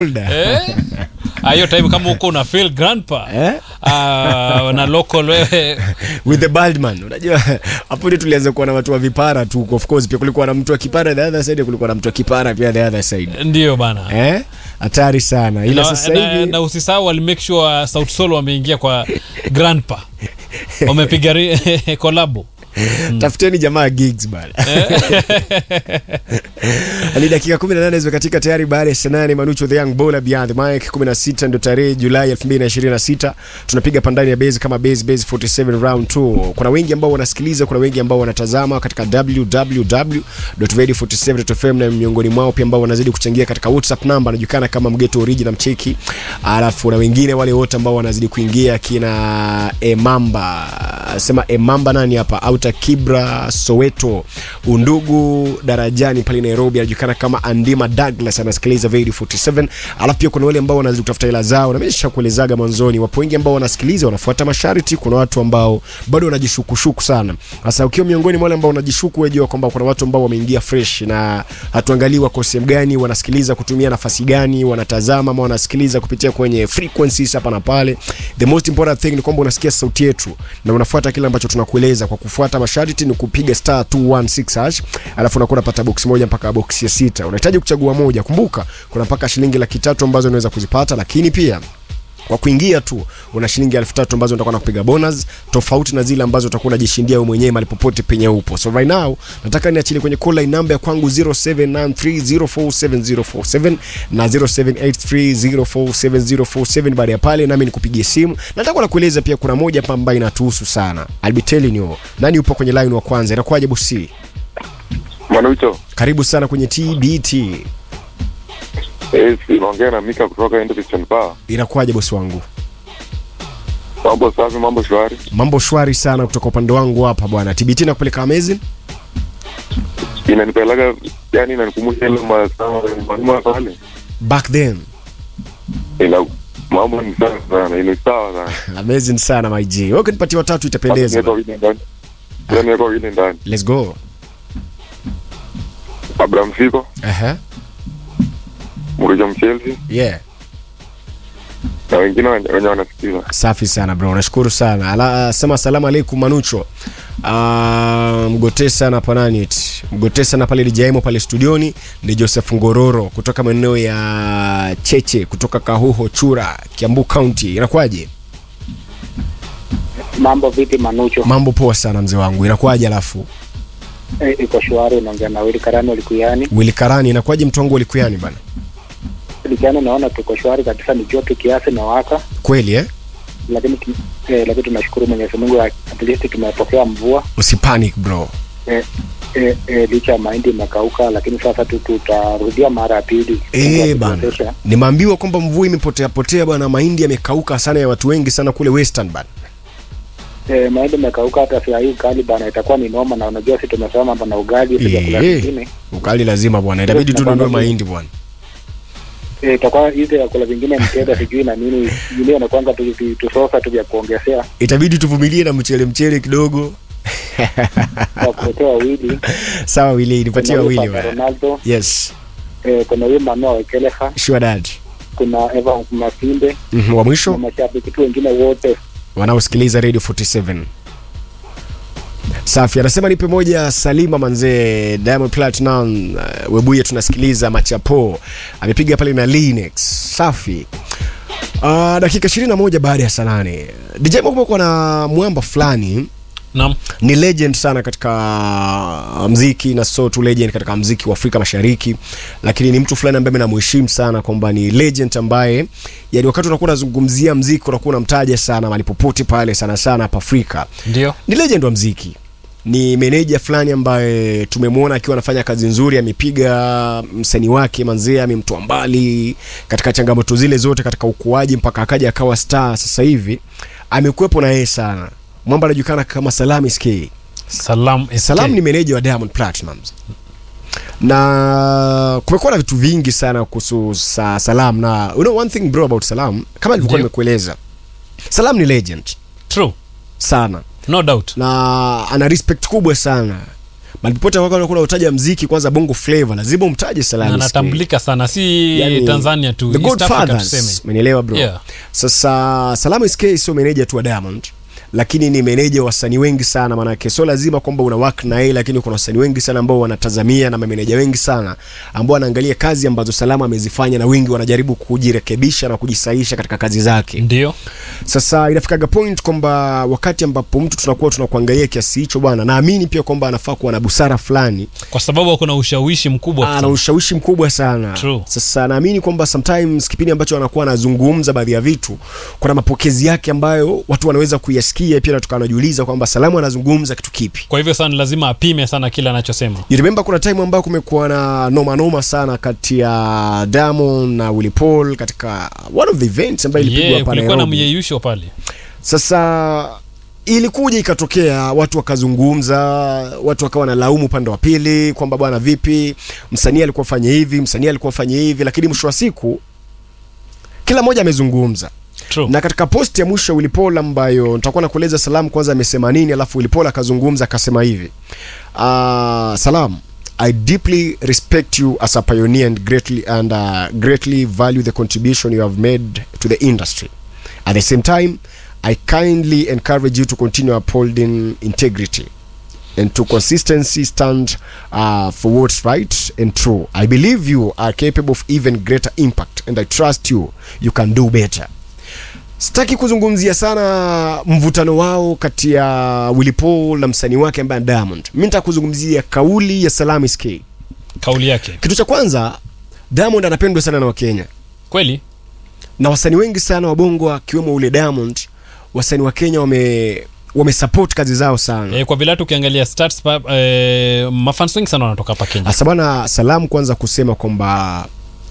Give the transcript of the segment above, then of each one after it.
Eh? Ah, hiyo time kama uko una feel grandpa Eh? Ah, na local wewe with the bald man unajua hapo ndio tulianza kuwa na watu wa vipara tu of course pia kulikuwa na mtu wa kipara the other side kulikuwa na mtu wa kipara pia the other side ndio bana eh hatari sana ila na, sasa na, hivi na usisahau wali make sure South Soul wameingia kwa grandpa wamepiga ri- kolabo tafuteni jamaa gigs bana ni dakika 18 zimekatika tayari baada ya saa nane manucho the young bowler beyond the mic 16 ndo tarehe julai 2026 tunapiga pandani ya base kama base base 47 round 2 kuna wengi ambao wanasikiliza kuna wengi ambao wanatazama katika www.radio47.fm na miongoni mwao pia ambao wanazidi kuchangia katika whatsapp namba anajulikana kama mgeto original mcheki alafu na wengine wale wote ambao wanazidi kuingia kina emamba sema emamba nani hapa auta kibra soweto undugu darajani pale nairobi anajulikana kama andima douglas anasikiliza radio 47 alafu pia kuna wale ambao wanazidi kutafuta hela zao na mesha kuelezaga mwanzoni wapo wengi ambao wanasikiliza wanafuata masharti kuna watu ambao bado wanajishukushuku sana sasa ukiwa miongoni mwa wale ambao wanajishuku wejua kwamba kuna watu ambao wameingia fresh na hatuangalii wako sehemu gani wanasikiliza kutumia nafasi gani wanatazama ama wanasikiliza kupitia kwenye frequencies hapa na pale the most important thing ni kwamba unasikia sauti yetu na unafuata kile ambacho tunakueleza kwa kufuata masharti ni kupiga star 216 hash alafu unakuwa unapata box moja mpaka box ya sita unahitaji kuchagua moja kumbuka kuna mpaka shilingi laki tatu ambazo unaweza kuzipata lakini pia kwa kuingia tu una shilingi elfu tatu ambazo utakuwa na kupiga bonus tofauti na zile ambazo utakuwa unajishindia wewe mwenyewe mahali popote penye upo so right now nataka niachilie kwenye call line namba ya kwangu 0793047047 na 0783047047 baada ya pale nami nikupigie simu nataka nakueleza pia kuna moja hapa ambayo inatuhusu sana I'll be telling you nani upo kwenye line wa kwanza inakuwaje bosi Manucho, karibu sana kwenye TBT eh, si naongea na Mika kutoka Endo Christian Power. inakuwaje bosi wangu Mambo safi, mambo shwari. mambo shwari sana kutoka upande wangu hapa bwana TBT nakupeleka amazing Inanipeleka yani, inanikumbusha ile masaa manuma pale, back then ina mambo ni sawa sana, ile sawa sana. amazing sana my G. Wewe ukinipatia watatu itapendeza. Niweka wili ndani, Yaani niweka wili ndani. Let's go. Abraham Siko, Aha. Murijo Mchelsi Yeah. na wengine wenye wenye wanasikiza. Safi sana bro. Nashukuru sana. Ala, sema asalamu alaikum Manucho. Uh, mgotee sana panani mgotee sana pale lijaimo pale studioni ni Joseph Ngororo kutoka maeneo ya Cheche kutoka Kahuho Chura Kiambu County inakuwaje Mambo vipi Manucho? mambo poa sana mzee wangu inakuwaje alafu E, iko shwari, unaongea na Wili Karani Likuyani. Willy Karani inakuwaje mtu wangu ulikuyani bana Likuyani naona tuko shwari kabisa, ni joto kiasi na waka, kweli eh lakini tu- eh, lakini tunashukuru Mwenyezi Mungu, at least tumepokea mvua usipanic bro eh, eh, eh, licha ya mahindi imekauka, lakini sasa tu tutarudia mara ya pili. Mungu Eh bana, akituwezesha. nimeambiwa kwamba mvua imepotea potea bwana, mahindi yamekauka sana ya watu wengi sana kule Western bana. Eh, mahindi imekauka, hata saa hii ugali bana itakuwa ni noma, na unajua si tumesema mambo na ugali si vyakula Eh, vingine ukali lazima bwana, itabidi tu Tunakwambia tununue hivi. mahindi bwana. Eh, itakuwa hizi vyakula vingine mtenda sijui na nini vingine nakwanga tu tu- tusosa tu vya kuongezea Itabidi tuvumilie na mchele mchele kidogo. kwa kuletea wawili Sawa Willy, nipatie Kuna huyu wawili Papa bwana. Ronaldo Yes, eh, kuna huyu Manuel Wekeleha, sure dad. kuna Evan Masinde Mhm, wa na mwisho mashabiki tu wengine wote. wanaosikiliza Radio 47. Safi, anasema nipe moja Salima Manzee, Diamond Platinum, uh, Webuye tunasikiliza Machapo. Amepiga pale na Linux. Safi. Uh, dakika 21 baada ya saa nane. DJ Mo kumekuwa na mwamba fulani naam ni legend sana katika mziki na so tu legend katika mziki wa Afrika Mashariki, lakini ni mtu fulani ambaye namheshimu sana kwamba ni legend ambaye yani wakati unakuwa unazungumzia mziki unakuwa unamtaja sana mahali popote pale, sana sana hapa Afrika. ndio Ni legend wa mziki, ni meneja fulani ambaye tumemwona akiwa anafanya kazi nzuri, amepiga msanii wake manzee, amemtoa mbali katika changamoto zile zote katika ukuaji mpaka akaja akawa star. Sasa hivi amekuwepo na yeye sana. Mwamba anajulikana kama Salam SK. salam SK. Salam ni meneja wa Diamond Platnumz na kumekuwa na vitu vingi sana kuhusu sa Salam na you know one thing bro about Salam, kama nilivyokuwa Ndio. nimekueleza, Salam ni legend true sana no doubt na ana respect kubwa sana Mahali popote ambako unakuwa unataja mziki kwanza bongo flavor lazima umtaje na Salami SK. anatambulika sana si Yani, tanzania tu the East Africa Godfathers, tuseme umenielewa bro Yeah. sasa Salami SK sio meneja tu wa Diamond lakini ni meneja wa wasanii wengi sana maanake sio lazima kwamba una work na yeye lakini kuna wasanii wengi sana ambao wanatazamia na mameneja wengi sana ambao wanaangalia kazi ambazo Salama amezifanya na wengi wanajaribu kujirekebisha na kujisaisha katika kazi zake ndio sasa inafikaga point kwamba wakati ambapo mtu tunakuwa tunakuangalia kiasi hicho bwana naamini pia kwamba anafaa kuwa na busara fulani kwa sababu kuna ushawishi mkubwa ana ushawishi mkubwa sana True. sasa naamini kwamba sometimes kipindi ambacho anakuwa anazungumza baadhi ya vitu kuna mapokezi yake ambayo watu wanaweza kuyasikia pia na tukawa najiuliza kwamba salamu anazungumza kitu kipi kwa hivyo sana lazima apime sana kile anachosema You remember kuna time ambayo kumekuwa na noma noma sana kati ya Diamond na Willy Paul katika one of the events ambayo ilipigwa yeah, hapa kulikuwa na Nairobi. myeyusho pale Sasa ilikuja ikatokea watu wakazungumza, watu wakawa na laumu upande wa pili kwamba bwana, vipi msanii alikuwa fanye hivi, msanii alikuwa fanye hivi, lakini mwisho wa siku kila mmoja amezungumza True. na katika post ya mwisho Willy Paul ambayo nitakuwa nakueleza Salam kwanza amesema nini, alafu Willy Paul akazungumza akasema hivi uh, Salam I deeply respect you as a pioneer and greatly and uh, greatly value the contribution you have made to the industry. At the same time, I kindly encourage you to continue upholding integrity and to consistency stand uh, for what's right and true. I believe you are capable of even greater impact and I trust you you can do better. Sitaki kuzungumzia sana mvutano wao kati ya Willy Paul na msanii wake ambaye ni Diamond. Mimi nitaka kuzungumzia kauli ya Salami SK. kauli yake Kitu cha kwanza, Diamond anapendwa sana na Wakenya kweli na wasanii wengi sana wa bongo akiwemo ule Diamond, wasanii wa Kenya wame wamesupport kazi zao sana. e, kwa vile hata ukiangalia stats pa, e, mafans wengi sana wanatoka hapa kenya Asa bwana Salamu kwanza kusema kwamba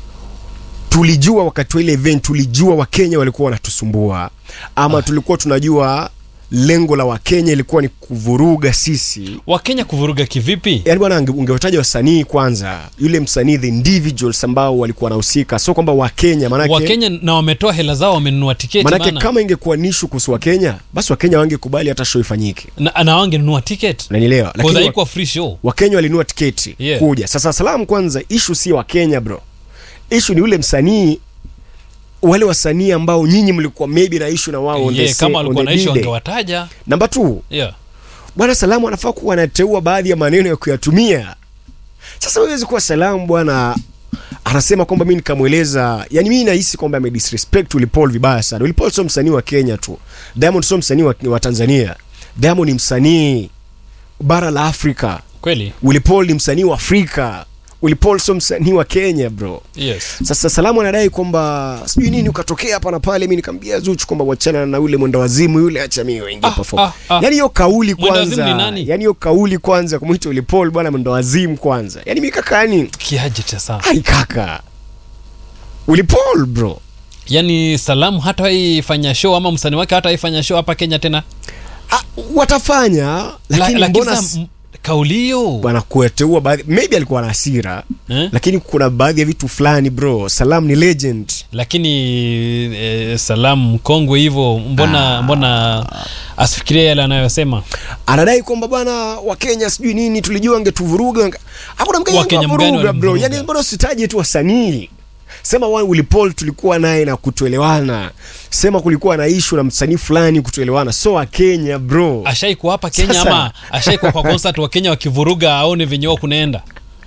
tulijua wakati wa ile event, tulijua Wakenya walikuwa wanatusumbua ama tulikuwa tunajua lengo la Wakenya ilikuwa ni kuvuruga sisi. wakenya kuvuruga kivipi Yaani bwana, unge- ungewataja wasanii kwanza, yule msanii the individuals ambao walikuwa wanahusika, sio kwamba Wakenya manake wakenya na wametoa hela zao wamenunua tiketi manake bana. kama ingekuwa nishu kuhusu Wakenya, basi Wakenya wangekubali hata show ifanyike, na, na wangenunua tiketi unanielewa? Kwa Lakini wa- haikuwa free show Wakenya walinunua tiketi Yeah. kuja. Sasa salamu kwanza, ishu si Wakenya bro, ishu ni ule msanii, wale wasanii ambao nyinyi mlikuwa maybe na ishu na wao on the yeah, same- kama on walikuwa the naishi day. wangewataja Namba two, yeah. bwana Salamu anafaa kuwa anateua baadhi ya maneno ya kuyatumia. Sasa huwezi kuwa Salamu bwana anasema kwamba mi nikamweleza, yani mi nahisi kwamba amedisrespect Willy Paul vibaya sana. Willy Paul sio msanii wa Kenya tu, Diamond sio msanii wa, wa Tanzania. Diamond ni msanii bara la Afrika. kweli Willy Paul ni msanii wa Afrika. Willy Paul sio msanii wa Kenya bro. yes Sasa Salamu anadai kwamba sijui nini ukatokea hapa na pale, mimi nikamwambia Zuchu kwamba wachana na yule mwenda wazimu yule, acha mimi waingie Ah, perform. ah, ah. Yaani hiyo kauli Mwenda wazimu kwanza, ni nani? yaani hiyo kauli kwanza kumuita Willy Paul bwana mwenda wazimu kwanza. Yaani mimi kaka yani, kiaje cha saa ai kaka. Willy Paul bro. yani salamu hata waifanya show ama msanii wake hata waifanya show hapa kenya tena Ah, watafanya La- lakini lakini mbona sasa, m- kauli hiyo bwana kueteua baadhi maybe alikuwa na hasira eh? lakini kuna baadhi ya vitu fulani bro. Salam ni legend. lakini eh, salamu mkongwe hivyo mbona mbona asifikiria yale anayosema anadai kwamba bwana wakenya sijui nini tulijua angetuvuruga wange- hakuna mkenya Wakenya mgani angewavuruga bro walimvuruga? yani mbona usitaje tu wasanii sema wa Willy Paul tulikuwa naye na kutuelewana sema kulikuwa na ishu na msanii fulani kutuelewana so wa Kenya bro ashaikuwa hapa kenya Sasa- ama ashaikuwa kwa concert wa kenya wakivuruga aone venye wao kunaenda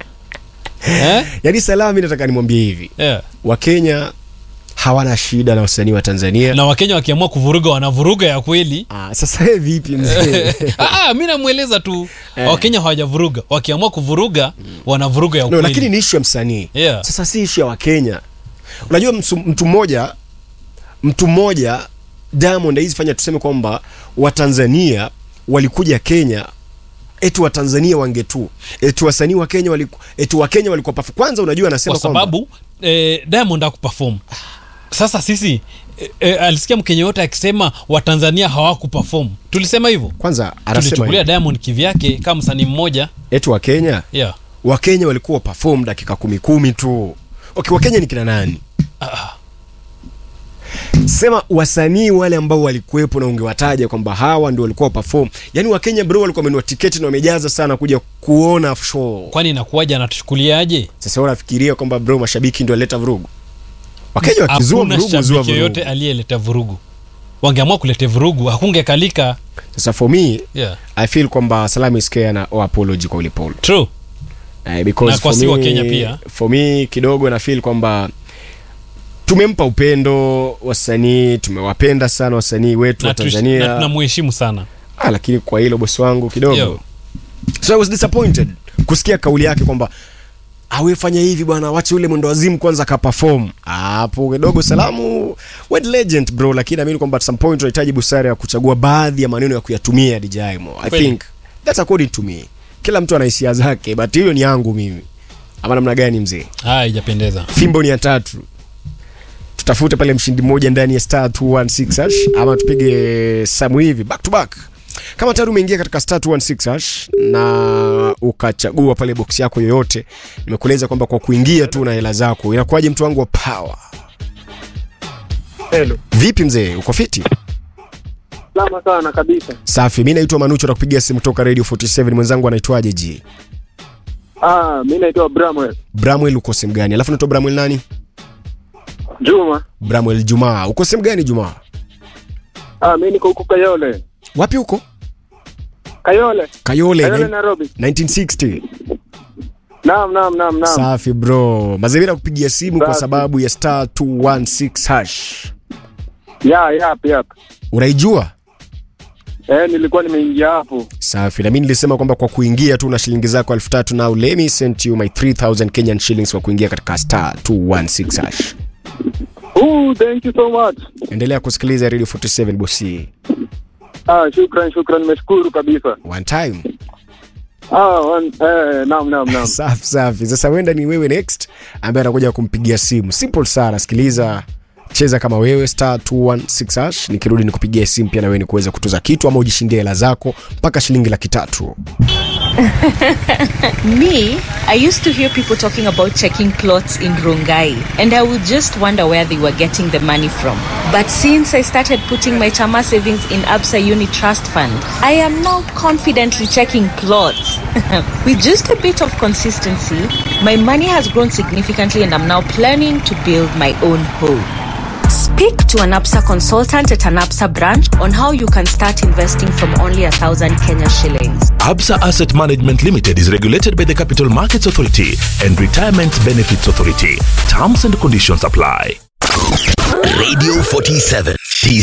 eh? yani salami nataka nimwambie hivi yeah. wakenya hawana shida na wasanii wa Tanzania na wakenya wakiamua kuvuruga wanavuruga ya kweli ah, sasa wewe vipi mzee Ah, mi namweleza tu Eh. wakenya hawajavuruga wakiamua kuvuruga wanavuruga ya no, ukweli lakini ni ishu ya msanii Yeah. sasa si ishu ya wakenya unajua msu- mtu mmoja mtu mmoja diamond hizi fanya tuseme kwamba watanzania walikuja kenya eti watanzania wangetu eti wasanii wa kenya waliku, eti wakenya walikuwa pafu kwanza unajua anasema kwa sababu eh, diamond akuperform sasa sisi eh, eh, alisikia mkenya yote akisema watanzania hawakuperform tulisema hivyo kwanza anasema tulichukulia hivi, diamond kivyake kama msanii mmoja eti wakenya yeah. wakenya walikuwa perform dakika kumi kumi tu okay wakenya ni kina nani sema wasanii wale ambao walikuwepo na ungewataja kwamba hawa ndio walikuwa perform yani wakenya bro walikuwa wamenunua tiketi na wamejaza sana kuja kuona show kwani inakuwaja anatuchukuliaje sasa unafikiria kwamba bro mashabiki ndio waleta vurugu wakenya wakizua hakuna vurugu zua shabiki yoyote vurugu aliyeleta vurugu wangeamua kuleta vurugu hakungekalika sasa for me yeah. i feel kwamba salami is care na oh, apology kwa ulipolo true Eh, because Na kwa for si wa me- Kenya pia. for me kidogo na feel kwamba tumempa upendo wasanii tumewapenda sana wasanii wetu wa na tuishi- na tanzania tunamuheshimu sana ah, lakini kwa hilo bosi wangu kidogo Yo. so i was disappointed kusikia kauli yake kwamba awefanya hivi bwana wache ule mwendo wazimu kwanza kapafom hapo kidogo salamu wed legend bro lakini naamini kwamba at some point unahitaji busara ya kuchagua baadhi ya maneno ya kuyatumia dj mo i Kweli. think that's according to me kila mtu ana hisia zake but hiyo ni yangu mimi ama namna gani mzee haya haijapendeza fimbo ni ya tatu tutafute pale mshindi mmoja ndani ya star 216 hash ama tupige samu hivi back to back kama tayari umeingia katika star 216 hash na ukachagua pale box yako yoyote nimekueleza kwamba kwa kuingia tu na hela zako inakuwaje mtu wangu wa power Hello. vipi mzee uko fiti Salama sana kabisa. safi mi naitwa manucho nakupigia simu toka radio 47 mwenzangu anaitwaje ji Ah, mimi naitwa Bramwell. bramwel uko sehemu gani alafu naitwa bramwel nani Juma. bramwel jumaa uko sehemu gani jumaa Ah, mimi niko huko Kayole. wapi huko Kayole. kayole, Kayole nine- Nairobi. 1960 Naam, naam, naam, naam. safi bro mazingira kupigia simu kwa Safi. sababu ya star 216 hash Ya, yap, yap. unaijua Eh, nilikuwa nimeingia hapo. safi na mi nilisema kwamba kwa kuingia tu na shilingi zako elfu tatu now let me send you my 3000 kenyan shillings kwa kuingia katika star 216 hash Ooh, thank you so much. endelea kusikiliza radio 47 bosi Ah, shukran, shukran, nimeshukuru kabisa. one time Ah, one, eh, naam, naam, naam. safi safi sasa wenda ni wewe next ambaye anakuja kumpigia simu simple sana sikiliza cheza kama wewe star 216 hash nikirudi nikupigia simu pia na wewe ni kuweza kutuza kitu ama ujishindie hela zako mpaka shilingi laki tatu Me, I used to hear people talking about checking plots in Rongai, and I would just wonder where they were getting the money from. But since I started putting my Chama savings in Absa Uni Trust Fund, I am now confidently checking plots. With just a bit of consistency, my money has grown significantly, and I'm now planning to build my own home. Speak to an APSA consultant at an APSA branch on how you can start investing from only a thousand Kenya shillings. Absa Asset Management Limited is regulated by the Capital Markets Authority and Retirement Benefits Authority. Terms and conditions apply. Radio 47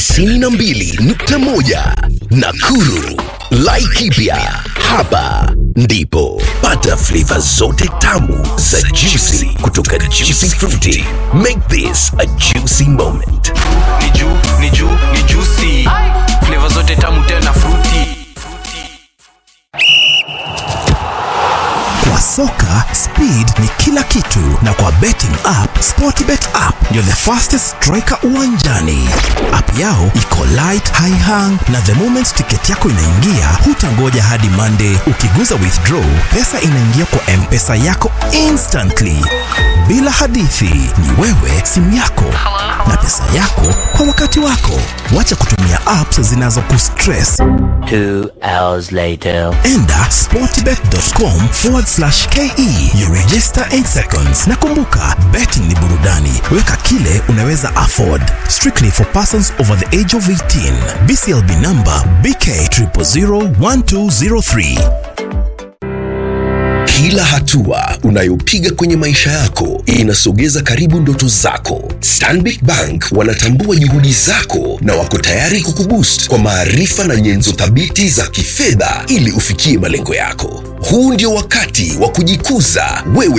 92.1 Nakuru. Laikipia hapa ndipo pata flavor zote tamu za juicy kutoka Juicy Fruity. Make this a juicy moment. ni juu ni juu ni juicy flavor zote tamu tena fruity Kwa soka speed ni kila kitu, na kwa betting app Sportbet app ndio the fastest striker uwanjani. App yao iko light, high hang, na the moment tiketi yako inaingia, hutangoja hadi Monday. Ukiguza withdraw, pesa inaingia kwa mpesa yako instantly, bila hadithi. Ni wewe, simu yako na pesa yako kwa wakati wako. Wacha kutumia apps zinazokustress. Two hours later. enda sportbet.com forward slash ke you register 8 seconds na kumbuka betting ni burudani weka kile unaweza afford strictly for persons over the age of 18 bclb number bk 0001203 Kila hatua unayopiga kwenye maisha yako inasogeza karibu ndoto zako. Stanbic Bank wanatambua juhudi zako na wako tayari kukuboost kwa maarifa na nyenzo thabiti za kifedha ili ufikie malengo yako. Huu ndio wakati wa kujikuza wewe